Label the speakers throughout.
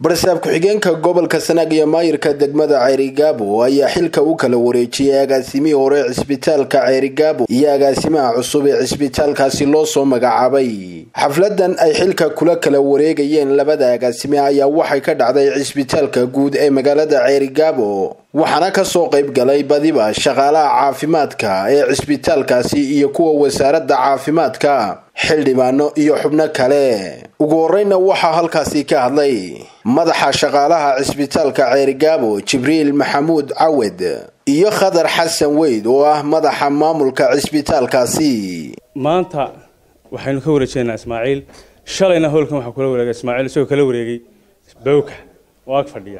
Speaker 1: barsaab ku-xigeenka gobolka sanaag iyo maayirka degmada ceerigaabo ayaa xilka u kala wareejiyay agaasimihii hore cisbitaalka ceerigaabo iyo agaasimaha cusub ee cisbitaalkaasi loo soo magacaabay xafladan ay xilka kula kala wareegayeen labada agaasime ayaa waxay ka dhacday cisbitaalka guud ee magaalada ceerigaabo waxaana kasoo qayb galay badiba shaqaalaha caafimaadka ee cisbitaalkaasi iyo kuwa wasaaradda caafimaadka xildhibaano iyo xubno kale ugu horeyna waxaa halkaasi ka hadlay madaxa shaqaalaha cisbitaalka ceerigaabo jibriil maxamuud cawed iyo khadar xasan weyd oo ah madaxa maamulka cisbitaalkaasi
Speaker 2: maanta waxaynu ka wareejeynaa ismaaciil shalayna howlkan waxaa kula wareegay ismaaciil isagoo kala wareegay bawka oo ag fadhiya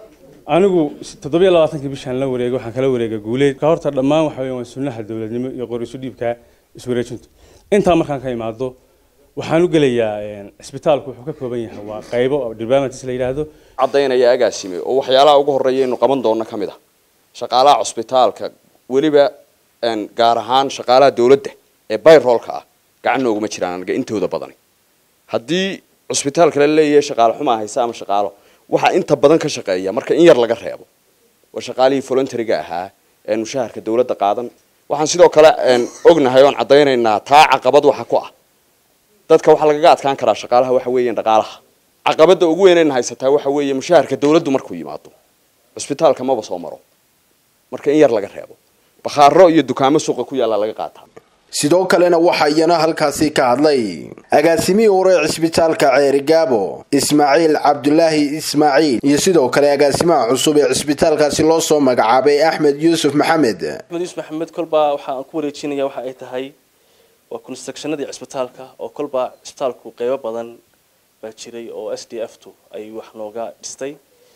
Speaker 2: anigu toddobiyo labaatankii bishaan la wareegay waxaan kala wareegay guuleed ka horta dhammaan waxa weeyaan waa sunnaha dowladnimo iyo qorisu dhiibka iswareejintu intaa markaan ka imaado waxaan u gelayaa cisbitaalku wuxuu ka kooban yahay waa qaybo departments la yidhaahdo
Speaker 3: caddaynaya agaasime oo waxyaalaha ugu horreeya aynu qaban doonno ka mid ah shaqaalaha cusbitaalka weliba gaar ahaan shaqaalaha dowladda ee bayroolka ah gacan nooguma jiraan anaga intooda badani haddii cusbitaalka la leeyahay shaqaale xumaa haysa ama shaqaalo waxaa inta badan ka shaqeeya marka in yar laga reebo waa shaqaalihii voluntaryga ahaa ee mushaharka dowladda qaadan waxaan sidoo kale ognahay oon caddaynaynaa taa caqabad waxa ku ah dadka waxaa lagaga adkaan karaa shaqaalaha waxa weeyaan dhaqaalaha caqabadda ugu weynayna haysataa waxa weeye mushaharka dowladdu markuu yimaado cusbitaalka maba soo maro marka in yar laga reebo bakhaaro iyo dukaamo suuqa ku yaalla laga qaataa
Speaker 1: sidoo kalena waxaa iyana halkaasi ka hadlay agaasimihii hore cisbitaalka ceerigaabo ismaaciil cabdulaahi ismaaciil iyo sidoo kale agaasimaha cusub ee cisbitaalkaasi loo soo magacaabay axmed yuusuf maxamed
Speaker 4: axmed yuusuf maxamed kolbaa waxaan ku wareejinaya waxa ay tahay waa constructionadii cisbitaalka oo kolbaa cisbitaalku qeybo badan baa jiray oo s d f tu ay wax nooga dhistay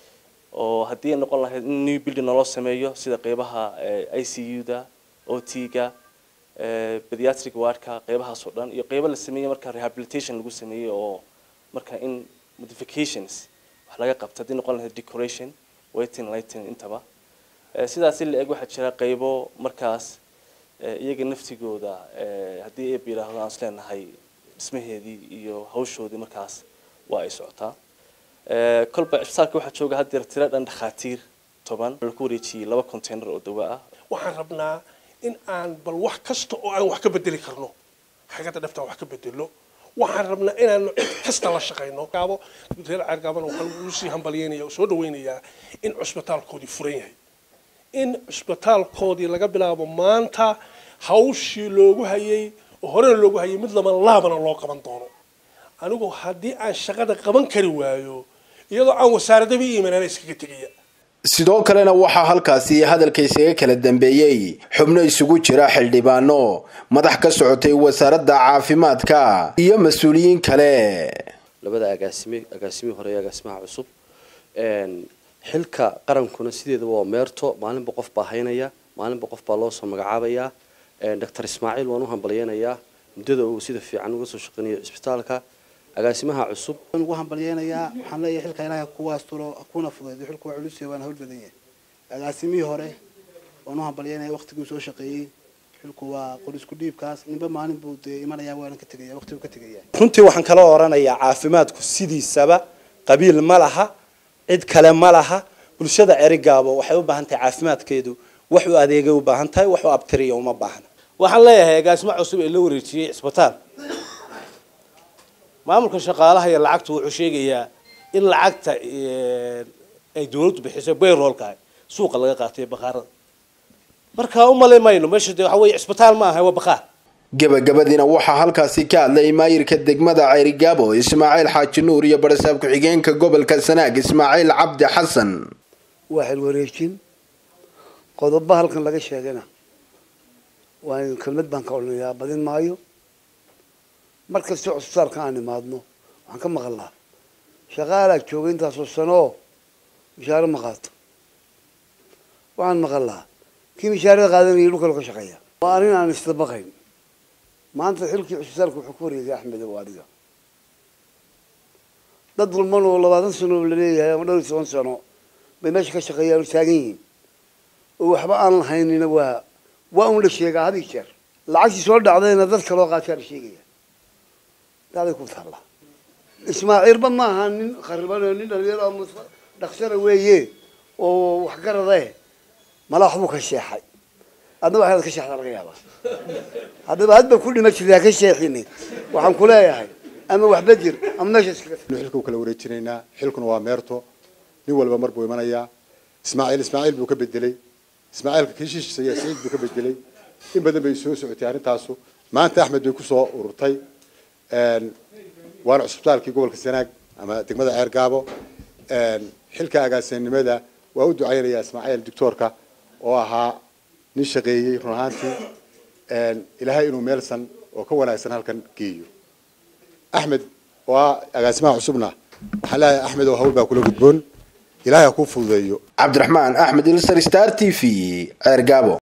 Speaker 4: oo haddii ay noqon lahayd in new building naloo sameeyo sida qeybaha i c u da o t ga pediatric wardka qeybahaas oo dhan iyo qeybo la sameeyey marka rehabilitation lagu sameeyey oo marka in modifications wax laga qabto haddii noqon lahayd decoration waiting lighting intaba sidaasi la eg waxaa jira qeybo markaas iyaga naftigooda haddii eeb yidhaahdo aan isleenahay dhismaheedii iyo hawshoodii markaas waa ay socotaa kolba cisbitaalka waxaa jooga haddeer tiro dhan dhakhaatiir toban laku wareejiyey laba container oo dawo ah
Speaker 5: waxaan rabnaa in aan bal wax kasta oo aan wax ka bedeli karno xagada dhaftaan wax ka bedelo waxaan rabnaa inaanu cid kasta la shaqayno gaabo reer ceergaabana waxaan ugu sii hambalyeynaya soo dhaweynayaa in cusbitaalkoodii furan yahay in cusbitaalkoodii laga bilaabo maanta hawshii loogu hayay oo horena loogu hayay mid lama laabana loo qaban doono anigu haddii aan shaqada qaban kari waayo iyadoo aan wasaaradaba iimanana iskaga tegaya
Speaker 1: sidoo kalena waxaa halkaasi hadalka isaga kala dambeeyey xubno isugu jira xildhibaano madax ka socotay wasaaradda caafimaadka iyo mas-uuliyiin kale
Speaker 6: labada agaasime agaasimihii hore iyo agaasimaha cusub xilka qarankuna sideedaba waa meerto maalinba qof baa haynaya maalinba qof baa loo soo magacaabayaa doctor ismaaciil waan u hambalyeynayaa muddada uu sida fiican uga soo shaqeynayo cisbitaalka agaasimaha cusub
Speaker 7: waan ugu hambalyeynayaa waxaan leeyahay xilka ilaahay kuwaas tulo kuna fudaydo xilku waa culus waana hawl badan yahay agaasimihii hore waan u hambalyeynaya waqtigii soo shaqeeyey xilku waa qorisku dhiibkaas ninba maalin buu dee imanayaa waana ka tegaya waqti buu ka tegaya
Speaker 8: runtii waxaan kala oranayaa caafimaadku sidiisaba qabiil ma laha cid kale ma laha bulshada cerigaabo waxay u baahan tahay caafimaadkeedu wax u adeegay u baahan tahay wax u abtiriya uma baahna
Speaker 9: waxaan leeyahay agaasimo cusub ee la wareejiyey cisbitaal maamulka shaqaalaha iyo lacagtu wuxuu sheegayaa in lacagta ay dawladdu bixiso bayroolka suuqa laga qaatay bakhaarada marka u malay mayno meesha de waxa weeye cisbitaal ma aha waa bakhaar
Speaker 1: gabagabadiina waxaa halkaasi ka hadlay maayirka degmada ceerigaabo ismaaciil xaaji nuur iyo barasaab ku-xigeenka gobolka sanaag ismaaciil cabdi xasan
Speaker 7: waa xil wareejin qodobo halkan laga sheegana waa kelmad baan ka odhanayaa badin maayo mar kastoo cusbitaalka aan imaadno waxaan ka maqalnaa shaqaalaa jooga intaasoo sano oo mishaaro ma qaato waxaan maqalnaa kii mishaarada qaadanayay dhulkalo ka shaqeeya waa arrin aan isdabaqayn maanta xilkii cusbitaalka wuxuu ku wareegay axmed oo adiga dad dulman oo labaatan sano oo laleeyahay ama dhowr iyo toban sano bay meesha ka shaqeeyaan oo taagan yihiin oo waxba aan lahaynina waa waa un la sheegaa had iyo jeer lacagtii soo dhacdayna dad kaloo qaataa la sheegaya daaday ku taalla ismaaciilba maaha nin khariban nin dhalinyaro ama dhaqsana weeye oo waxgarade mala waxbuu ka sheexay adna waxaad ka sheexdaa laga yaabaa haddaba hadba ku dhima jirtaa ka sheexini waxaan ku leeyahay ama waxba jir ama meesha iskaga
Speaker 10: xilka u kala wareejinaynaa xilkuna waa meerto nin walba mar buu imanayaa ismaaciil ismaaciil buu ka bedelay ismaaciilka kii shishiisaya siciid buu ka bedelay in badan bay soo socotay arrintaasu maanta axmed bay kusoo ururtay waana cusbitaalkii gobolka sanaag ama degmada ceer gaabo xilka agaasinimada waa u ducaynayaa ismaaciil doctoorka oo ahaa nin shaqeeyey run ahaantii ilaahay inuu meelsan oo ka wanaagsan halkan geeyo axmed oo ah agaasimaha cusubna waxaan leeyahay axmed oo hawl baa kula gudboon ilaahay ha kuu fududeeyo
Speaker 1: cabdiraxmaan axmed ilsar star t v ceer gaabo